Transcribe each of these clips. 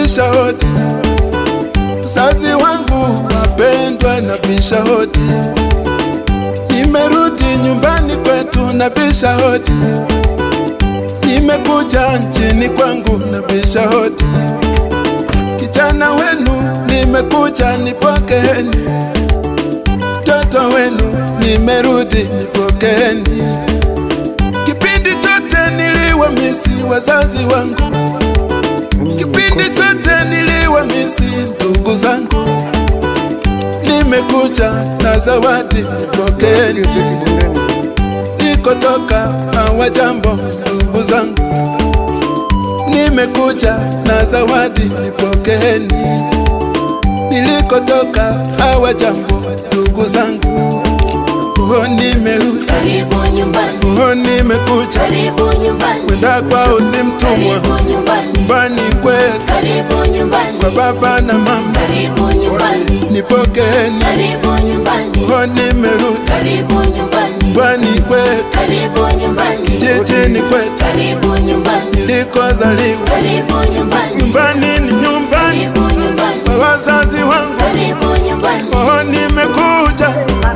nabisha hodi, wazazi wangu wapendwa, nabisha hodi, nimerudi nyumbani kwetu, nabisha hodi, nimekuja nchini kwangu, nabisha hodi, kijana wenu nimekuja, nipokeeni, mtoto wenu nimerudi, nipokeeni. Kipindi chote niliwamisi wazazi wangu, kipindi chote niliwamisi ndugu zangu, nimekuja na zawadi, nipokeeni. Nikotoka hawajambo ndugu zangu, nimekuja na zawadi, nipokeeni. Nilikotoka hawajambo ndugu zangu, oh, nimerudi, Karibu nyumbani, oh, nimekuja karibu nyumbani, kwenda kwao si mtumwa, karibu nyumbani, nyumbani kwetu karibu nyumbani, kwa baba na mama, karibu nyumbani, nipokeeni, karibu nyumbani, oh, nimerudi karibu nyumbani, nyumbani kwetu, karibu nyumbani, jijini kwetu karibu nyumbani, nilikozaliwa. karibu nyumbani, Nyumbani ni nyumbani karibu nyumbani, kwa wazazi wangu, karibu nyumbani. oh, nimekuja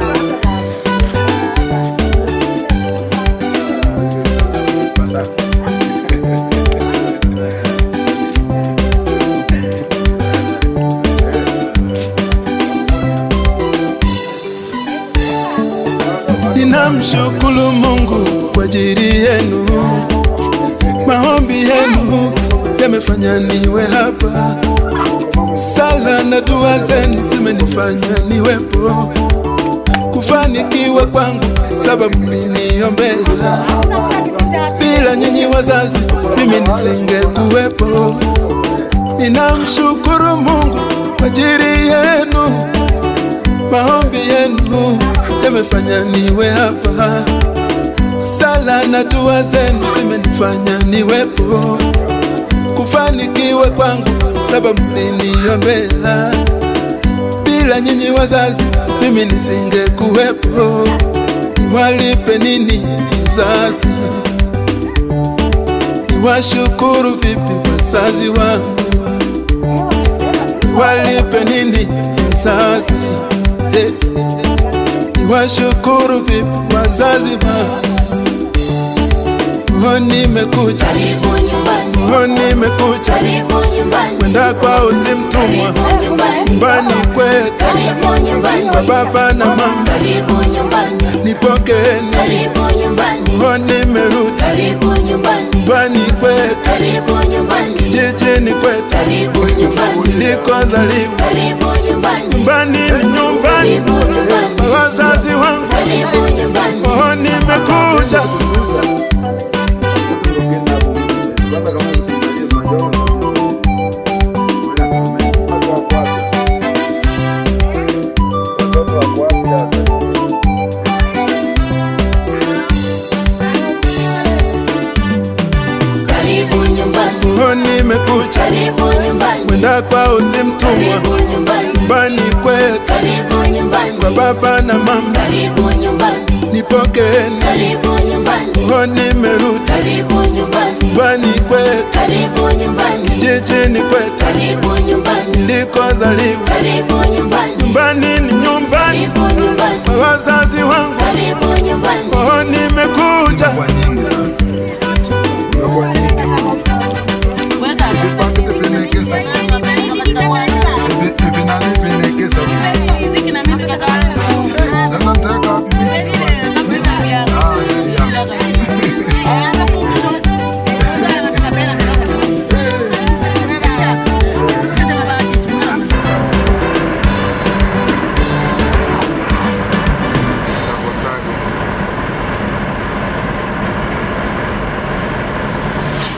Ninamshukuru Mungu kwa ajili yenu, maombi yenu yamefanya niwe hapa, sala na dua zenu zimenifanya niwepo, kufanikiwa kwangu sababu mliniombea. Bila nyinyi wazazi, mimi nisingekuwepo. Ninamshukuru Mungu kwa ajili yenu, maombi yenu yamefanya niwe hapa, sala na dua zenu zimenifanya niwepo, kufanikiwa kwangu sababu mliniombea. Bila nyinyi wazazi, mimi nisingekuwepo. Niwalipe nini wazazi? Niwashukuru vipi wazazi wangu? Niwalipe nini wazazi? Eh, Niwashukuru vipi wazazi wangu? Oh, nimekuja, Karibu nyumbani, oh, nimekuja karibu nyumbani, kwenda kwao si mtumwa, karibu nyumbani, nyumbani kwetu karibu nyumbani, kwa baba na mama, karibu nyumbani, nipokeeni. karibu nyumbani, Oh, nimerudi karibu nyumbani, nyumbani kwetu, karibu nyumbani, jijini kwetu karibu nyumbani, nilikozaliwa. karibu nyumbani, Nyumbani ni nyumbani karibu nyumbani, kwa wazazi wangu. karibu nyumbani. Oh, nimekuja Karibu nyumbani, oh, nimekuja karibu nyumbani, kwenda kwao si mtumwa, karibu nyumbani, nyumbani kwetu karibu nyumbani, kwa baba na mama, karibu nyumbani, nipokeeni. karibu nyumbani, Oh, nimerudi karibu nyumbani, nyumbani kwetu, karibu nyumbani, jijini kwetu karibu nyumbani, nilikozaliwa. karibu nyumbani, Nyumbani ni nyumbani karibu nyumbani, kwa wazazi wangu. karibu nyumbani. Oh, nimekuja